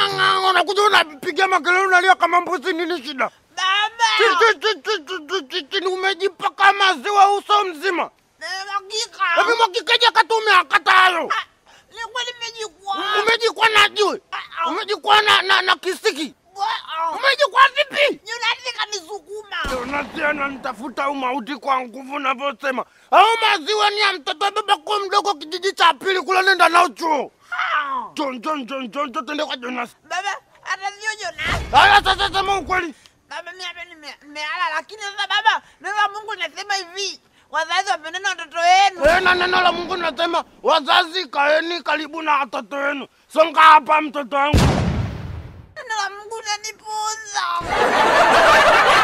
ng'ang'ang'a, unakuja unapiga makelele unalia kama mbuzi, nini shida? Baba. Chi- chi- chi- chi- chi- chi- chi- ni umejipaka maziwa uso mzima. Nimemwagika. Hebu mwakikeja kati umeakata hayo. Ah, Nilikuwa nimejikwaa. Umejikwa na jiwe. Umejikwa na, na, na kisiki. Wa- Umejikwa vipi? Jonasi kanisukuma. Jonasi ananitafuta umauti kwa nguvu unavyosema. Au maziwa ni ya mtoto baba kwa mdogo kijiji cha pili kule nenda nao chuo. Ah. John John John John John tende kwa Jonas. Baba, hata sio Jonasi. Haya sasa sema ukweli. Baba, mimi hapa nime- nimelala, lakini sasa baba, neno la Mungu linasema hivi, wazazi wapendane watoto wenu. Eh, na neno la Mungu linasema wazazi kaeni karibu na watoto wenu. Songa hapa mtoto wangu. Neno la Mungu linanipuuza.